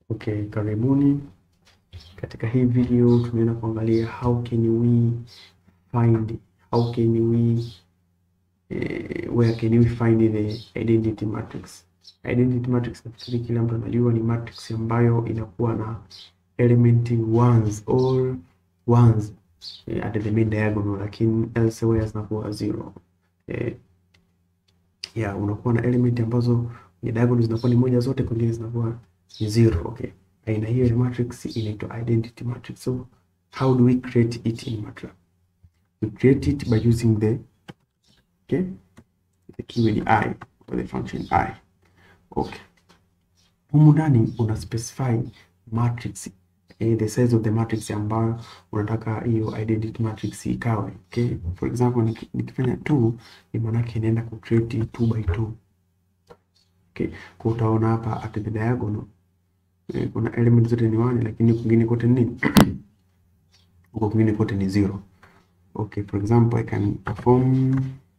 Okay, karibuni. Katika hii video tunaenda kuangalia how can we find how can we eh, where can we find the identity matrix. Identity matrix nafikiri kila mtu anajua ni matrix ambayo inakuwa na element ones all ones eh, at the main diagonal, lakini elsewhere zinakuwa zero. Eh, yeah, unakuwa na element ambazo kwenye diagonal zinakuwa ni moja zote, kwingine zinakuwa ni zero. Okay, aina hiyo ya matrix inaitwa identity matrix. So how do we create it in MATLAB? We create it by using the okay the keyword i or the function i. Okay, humu ndani una specify matrix eh, the size of the matrix ambayo unataka hiyo identity matrix ikawe. Okay, for example niki- nikifanya 2 ni maana yake inaenda ku create 2 by 2. Okay, kwa utaona hapa at the diagonal eh, kuna element zote ni 1 lakini kwingine kote ni nini? Huko kwingine kote ni zero. Okay, for example I can perform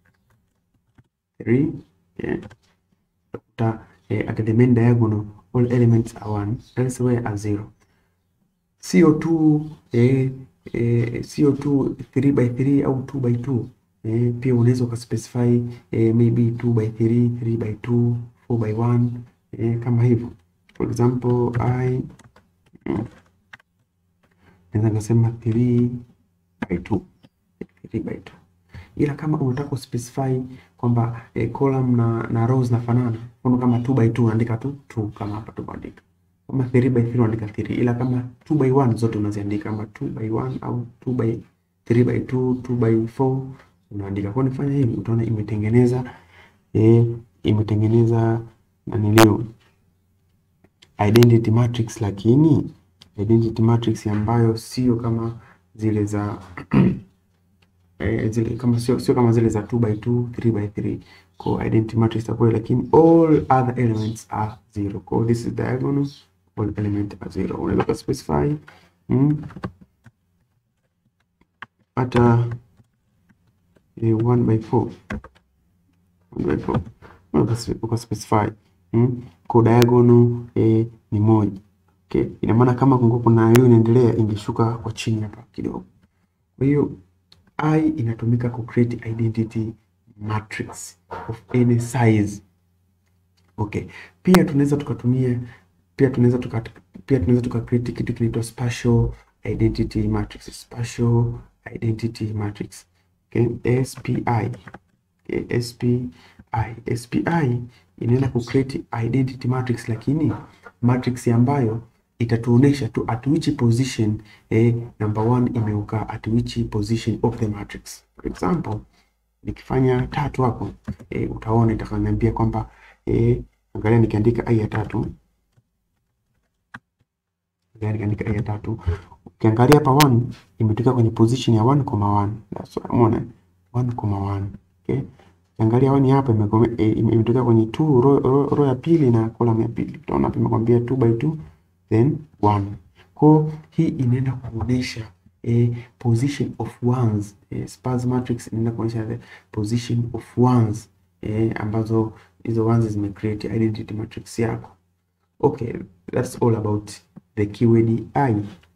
3 yeah. Utakuta eh, at the main diagonal all elements are 1 elsewhere are 0. CO2 eh, eh, CO2 3 by 3 au 2 by 2 eh, pia unaweza ukaspecify eh, maybe 2 by 3, 3 by 2, 4 by 1 eh, kama hivyo. For example I mm, naweza nikasema 3 by 2 3 by 2 ila kama unataka kuspecify kwamba eh, column na, na rows zinafanana, mfano kama 2 by 2 unaandika tu 2 kama hapa tumeandika kama 3 by 3 unaandika 3, ila kama 2 by 1 zote unaziandika kama 2 by 1 au 2 by 3 by 2, 2 by 4 unaandika. Kwa nifanya hivi utaona imetengeneza eh, imetengeneza nanilio identity matrix, lakini identity matrix ambayo sio kama zile za eh, zile kama sio sio kama zile za 2 by 2, 3 by 3 kwa identity matrix itakuwa, lakini all other elements are zero. Kwa this is diagonal, all element are zero. Unaweza ku specify mm, hata eh, 1 by 4 1 by 4 unaweza uka specify mm, kwa diagonal eh, ni moja. Okay, ina maana kama kungekuwa kuna hiyo inaendelea ingeshuka kwa chini hapa kidogo. Kwa hiyo I inatumika ku create identity matrix of any size. Okay. Pia tunaweza tukatumia pia tunaweza tuka pia tunaweza tuka create kitu kinaitwa spatial identity matrix. Spatial identity matrix. Okay. SPI. Okay. SPI. SPI inaenda ku create identity matrix lakini matrix ambayo itatuonesha tu at which position eh, number one imeukaa at which position of the matrix. For example, nikifanya tatu hapo eh, utaona itakaniambia kwamba eh, angalia nikiandika ai ya tatu angalia nikiandika ai ya tatu ukiangalia hapa 1 imetokea kwenye position ya 1,1 that's why umeona 1,1 okay Ukiangalia 1 hapa imekome- eh, ime- imetokea kwenye 2 row, row, row ya pili na column ya pili utaona hapa imekwambia 2 by 2 then 1. Kwa hii inaenda kuonesha eh, position of ones eh, sparse matrix inaenda kuonesha the position of ones eh, ambazo hizo ones zime create identity matrix yako. Okay, that's all about the keyword I.